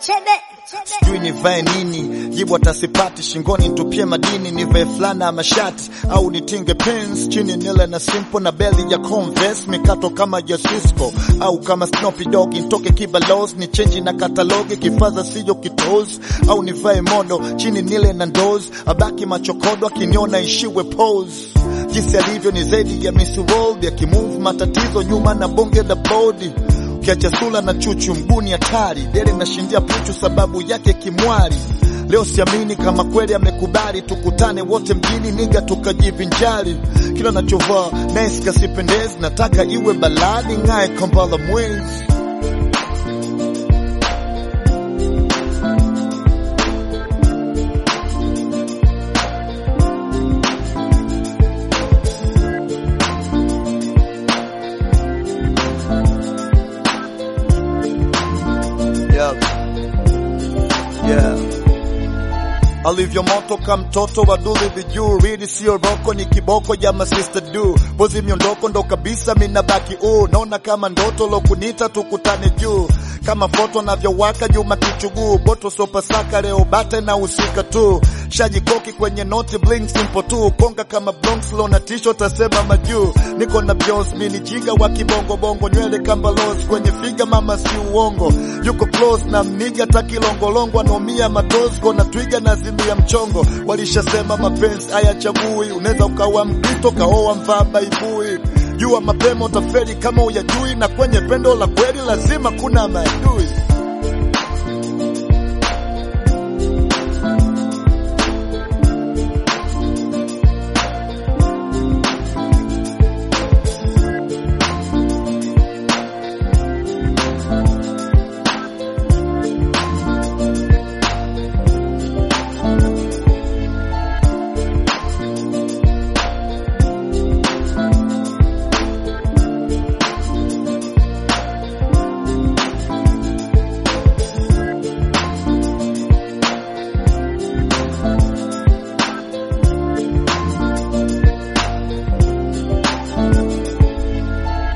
sijui nivae nini, jibu atasipati shingoni, nitupie madini, nivae fulana ama shati au nitinge pins chini, nile na simple na beli ya Converse, mikato kama ya Cisco au kama Snoopy Dogg, nitoke kibalos ni chenji na katalogi, kifaza siyo kitos au nivae modo chini, nile na ndoz, abaki machokodo akiniona ishiwe pose jinsi alivyo ni zaidi ya Miss World, yakimove matatizo nyuma na bonge la bodi ukiacha sula na chuchu mguni hatari dele nashindia puchu sababu yake kimwari leo siamini kama kweli amekubali tukutane wote mjini niga tukajivinjari kila nachovaa nice kasipendezi nataka iwe baladi ng'ae kambala mwezi Yep. Yeah. Alivyo moto ka mtoto wa duli vijuu ridi sio roko ni kiboko ya masista du bozi miondoko ndo kabisa mina baki uu naona kama ndoto lokunita tukutane juu kama foto navyowaka Juma kichuguu boto sopasaka leo bate na usika tu shajikoki kwenye noti bling simple tu konga kama Bronx lo na tisho tasema majuu niko na Beyonce mini jiga wa kibongo bongo nywele kamba los kwenye figa mama si uongo yuko close na mniga takilongolongo anomia matosgo na twiga na zimia mchongo walishasema mapenzi hayachagui unaweza ukawa mkristo kaoa mvaa baibui jua mapema utafeli kama uyajui na kwenye pendo la kweli lazima kuna maadui